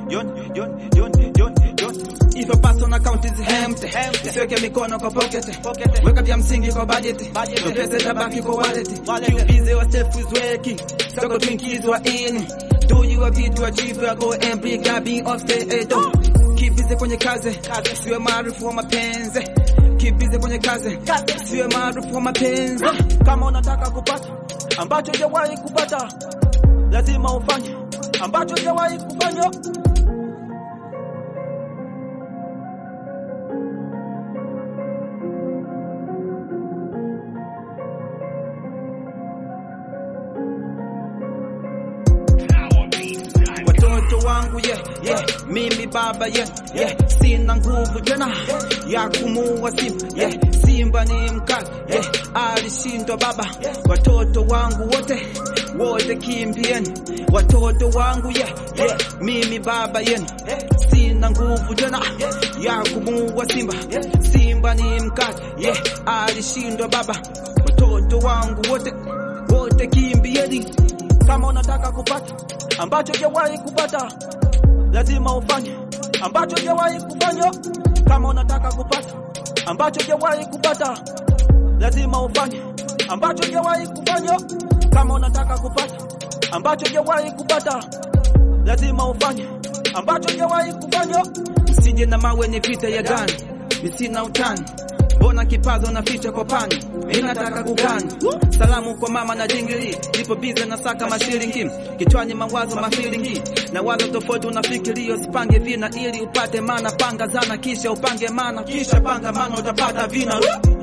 Yon, yon, yon, yon, yon. If your personal account is empty, usiweke mikono kwa pocket, weka vya msingi kwa budget, ndo pesa itabaki kwa wallet. Keep busy yourself with working, soko tuingizwa in. Do your bit to achieve your goal and bring God being off the door. Keep busy kwenye kazi, siwe maarufu wa mapenzi. Keep busy kwenye kazi, siwe maarufu wa mapenzi. Kama unataka kupata ambacho hujawahi kupata, lazima ufanye ambacho hujawahi kufanya. watoto wangu yeah, yeah. mimi baba yeah, yeah. sina nguvu tena ya kumuua simba yeah. simba ni mkali yeah. alishindwa baba watoto wangu wote wote kimbieni watoto wangu yeah, yeah. mimi baba yenu sina nguvu tena ya kumuua simba simba ni mkali yeah. alishindwa baba watoto wangu wote wote kimbieni Kama unataka kupata ambacho hujawahi kupata, lazima ufanye ambacho hujawahi kufanya. Kama unataka kupata ambacho hujawahi kupata, lazima ufanye ambacho hujawahi kufanya. Kama unataka kupata ambacho hujawahi kupata, lazima ufanye ambacho hujawahi kufanya. Usije na mawe ni vita ya gani, misina utani Mbona kipazo na ficha kwa pani, mimi nataka kugani. Salamu kwa mama na jingili, nipo bize na saka mashilingi, kichwani mawazo mafilingi, na wazo tofauti unafikiria, usipange vina ili upate mana. Panga zana kisha upange mana, kisha panga mana, utapata vina.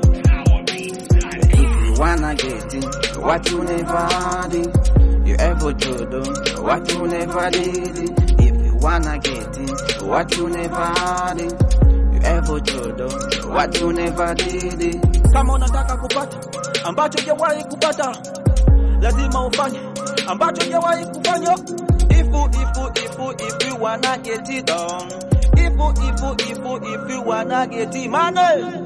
If you wanna get it, what you never did, you ever to do, what you never did. If you wanna get it, what you never did, you ever to do, what you never did. Kama unataka kupata ambacho hujawahi kupata, lazima ufanye ambacho hujawahi kufanya. Ifu, ifu, ifu, if you wanna get it done. Ifu, ifu, ifu, if you wanna get it money.